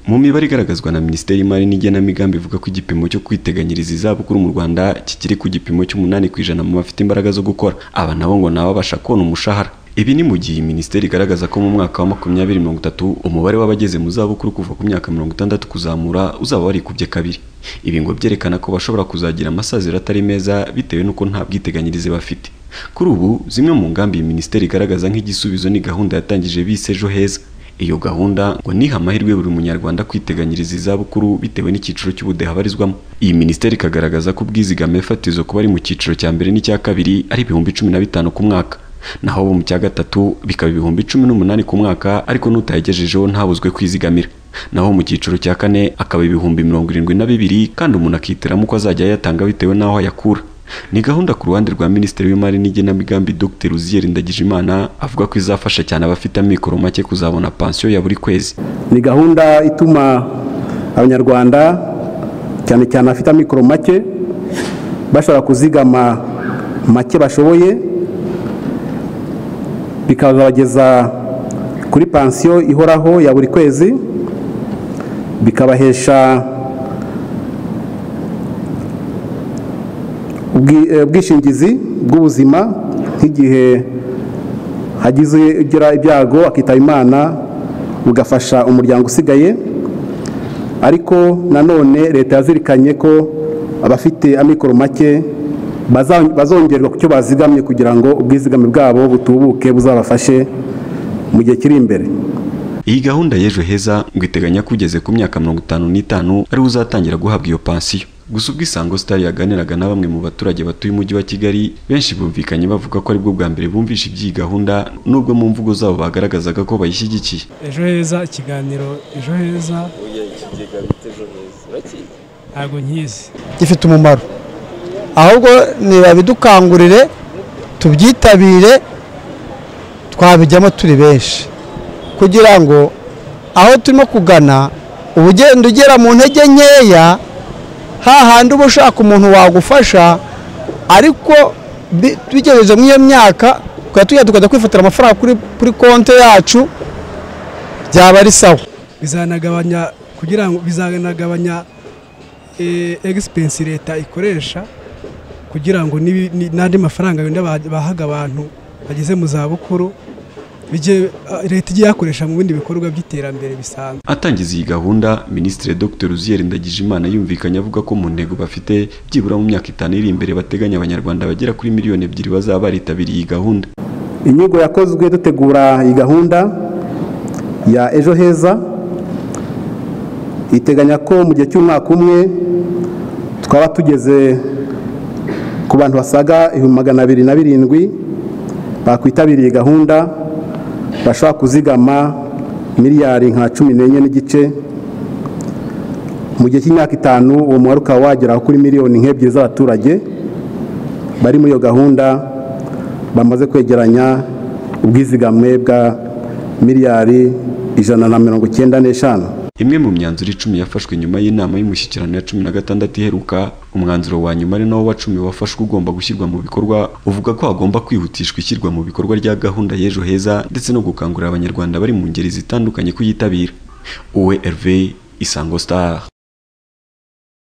Mu mibare igaragazwa na Minisiteri y'Imari n'Igenamigambi ivuga ko igipimo cyo kwiteganyiriza izabukuru mu Rwanda kikiri ku gipimo cy'umunani ku ijana mu bafite imbaraga zo gukora, aba nabo ngo nabo babasha kubona umushahara. Ibi ni mu gihe minisiteri igaragaza ko mu mwaka wa makumyabiri mirongo itatu umubare w'abageze mu zabukuru kuva ku myaka mirongo itandatu kuzamura uzaba warikubye kabiri. Ibi ngo byerekana ko bashobora kuzagira amasaziro atari meza bitewe n'uko nta bwiteganyirize bafite. Kuri ubu zimwe mu ngambi iyi minisiteri igaragaza nk'igisubizo ni gahunda yatangije bise ejo heza. Iyo gahunda ngo niha amahirwe buri munyarwanda kwiteganyiriza izabukuru bitewe n'icyiciro cy'ubudehe abarizwamo. Iyi minisiteri ikagaragaza ko ubwizigame fatizo ku bari mu cyiciro cya mbere n'icya kabiri ari ibihumbi cumi na bitanu ku mwaka, naho abo mu cya gatatu bikaba ibihumbi cumi n'umunani ku mwaka ariko n'utayagejejeho ntabuzwe kwizigamira, naho mu cyiciro cya kane akaba ibihumbi mirongo irindwi na bibiri kandi umuntu akihitiramo uko azajya ayatanga bitewe n'aho ayakura. Ni gahunda ku ruhande rwa Minisitiri w'Imari n'Igenamigambi Dr Uzziel Ndagijimana avuga ko izafasha cyane abafite amikoro make kuzabona pansiyo ya buri kwezi. Ni gahunda ituma abanyarwanda cyane cyane abafite amikoro make bashobora kuzigama make bashoboye bikazabageza kuri pansiyo ihoraho ya buri kwezi bikabahesha ubwishingizi bw'ubuzima nk'igihe hagize ugira ibyago akitaba imana bugafasha umuryango usigaye ariko nanone leta yazirikanye ko abafite amikoro make bazongerwa ku cyo bazigamye kugira ngo ubwizigame bwabo butubuke buzabafashe mu gihe kiri imbere iyi gahunda y'ejo heza ngo iteganya ko ugeze ku myaka mirongo itanu n'itanu ariwe uzatangira guhabwa iyo pansiyo gusa ubwo isango star yaganiraga na bamwe mu baturage batuye umujyi wa kigali benshi bumvikanye bavuga ko aribwo bwa mbere bumvishe iby'iyi gahunda nubwo mu mvugo zabo bagaragazaga ko bayishyigikiye ejo heza ikiganiro ejo heza ntabwo nkizi gifite umumaro ahubwo ntibabidukangurire tubyitabire twabijyamo turi benshi kugira ngo aho turimo kugana uba ugenda ugera mu ntege nkeya hahandi uba ushaka umuntu wagufasha ariko bigejeje muri iyo myaka tukaba tujya tukajya kwifatira amafaranga kuri konti yacu byaba ari sawa bizanagabanya kugira ngo bizanagabanya egisipensi leta ikoresha kugira ngo n'andi mafaranga wenda bahaga abantu bageze mu zabukuru leta igiye yakoresha mu bindi bikorwa by'iterambere bisanzwe atangiza iyi gahunda minisitiri dr ruzier ndagijimana yumvikanye avuga ko mu ntego bafite byibura mu myaka itanu iri imbere bateganya abanyarwanda bagera kuri miliyoni ebyiri bazaba baritabiriye iyi gahunda inyigo yakozwe dutegura iyi gahunda ya ejo heza iteganya ko mu gihe cy'umwaka umwe twaba tugeze ku bantu basaga ibihumbi magana abiri na birindwi bakwitabiriye gahunda bashobora kuzigama miliyari nka cumi n'enye n'igice mu gihe cy'imyaka itanu uwo mubare ukaba wagera kuri miliyoni nk'ebyiri z'abaturage bari muri iyo gahunda bamaze kwegeranya ubwizigame bwa miliyari ijana na mirongo icyenda n'eshanu imwe mu myanzuro icumi yafashwe nyuma y'inama y'umushyikirano ya cumi na gatandatu iheruka umwanzuro wa nyuma ari nawo wa cumi wafashwe ugomba gushyirwa mu bikorwa uvuga ko hagomba kwihutishwa ishyirwa mu bikorwa rya gahunda y'ejo heza ndetse no gukangurira abanyarwanda bari mu ngeri zitandukanye kuyitabira uwe herve isango star